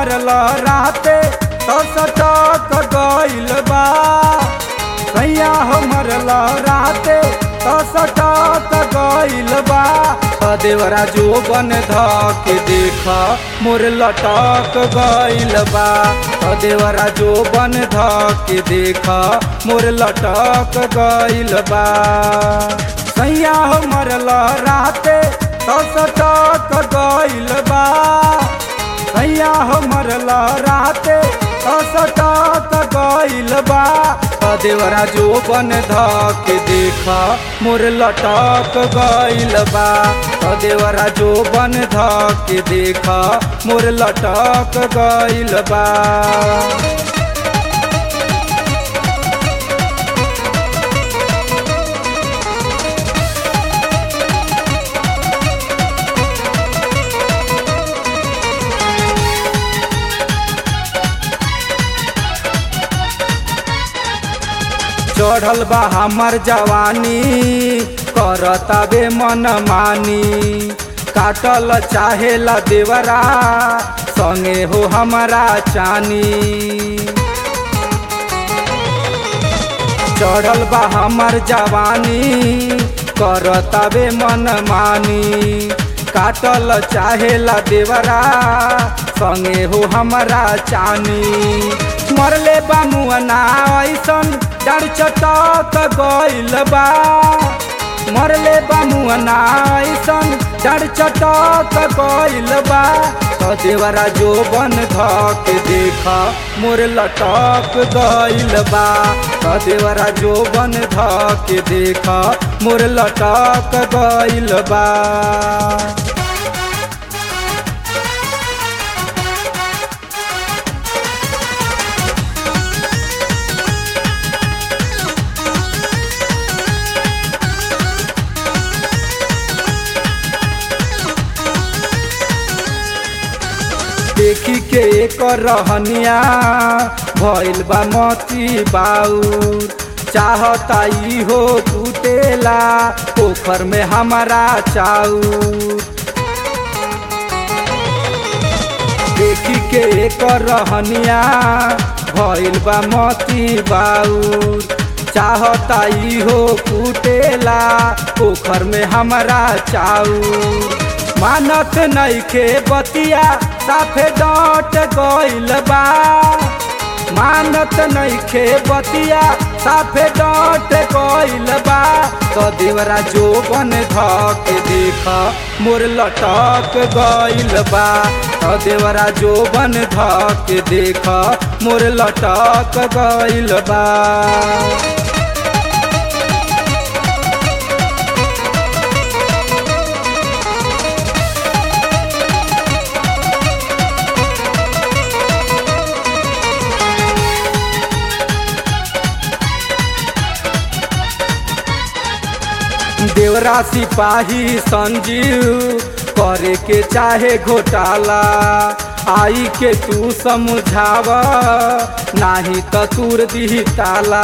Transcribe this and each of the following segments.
मरल राते तो सटक गइल बा सैया हो मरल राते तो सटक गइल बा अ देवरा जो बन धक देख मोर लटक गइल बा अ देवरा जो बन धक देख मोर लटक गइल बा सैया हो मरल राते तो सटक गइल बा सैया हो मरल राते तो सटक गइल बा अ देवरा जो बन धक देख मोर लटक गइल बा अ देवरा जो बन धक देख मोर लटक गइल बा चढ़ल बा हमर जवानी करताबे मन मानी काटल चाहेला देवरा संगे हो हमारा चानी चढ़ल बा हमर जवानी करताबे मन मानी काटल चाहेला देवरा संगे हो हमारा चानी मरले बा मुअना ऐसन डर चटक गइल बा मरले बा मुअना ऐसन डर चटक गइल बा तो देवरा जो बन धक देख मोर लटक गइल बा तो देवरा जो बन धक देख मोर लटक गइल बा देखी के एक रहनिया भइल बा मती बाउर चाहता ई हो टूटेला पोखर में हमारा चाउर देखी के एक रहनिया भइल बा मती बाउर चाहता ई हो टूटेला पोखर में हमारा चाउर मानत नइखे बतिया साफे डट गइल बा मानत नइखे बतिया साफे डट गइल बा तो देवरा जो बन धक देख मोर लटक गइल बा तो देवरा जो बन धक देख मोर लटक गइल बा देवरा सिपाही संजीव करे के चाहे घोटाला आई के तू समझाव नाही तो तूर दी ताला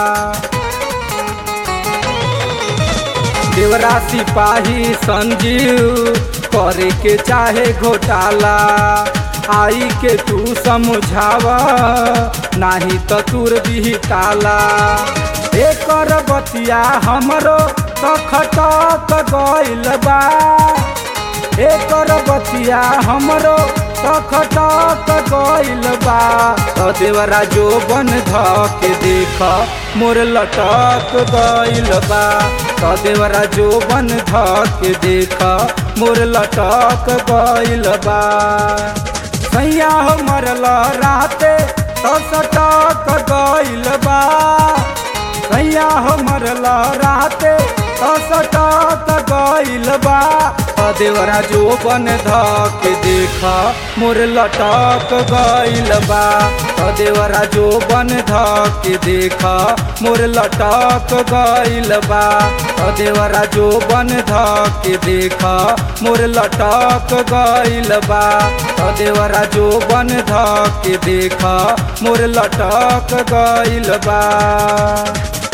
देवरा सिपाही संजीव करे के चाहे घोटाला आई के तू समझाव नाही तो तूर दी ताला एकर बतिया हमरो तो खटक गइल बा एकर बतिया हमरो तो खटक गइल बा तो देवरा जो बन धक देख मोर लटक गइल बा तो देवरा जो बन धक देख मोर लटक गइल बा सैया हो मरल राते तो सटक गइल बा सैया हो मरल राते तो सटक गइल बा देवरा जो बन धक देख मोर लटक गइल बा देवरा जो बन धक देख मोर लटक गइल बा देवरा जो बन धक देख मोर लटक गइल बा देवरा जो बन धक देख मोर लटक गइल बा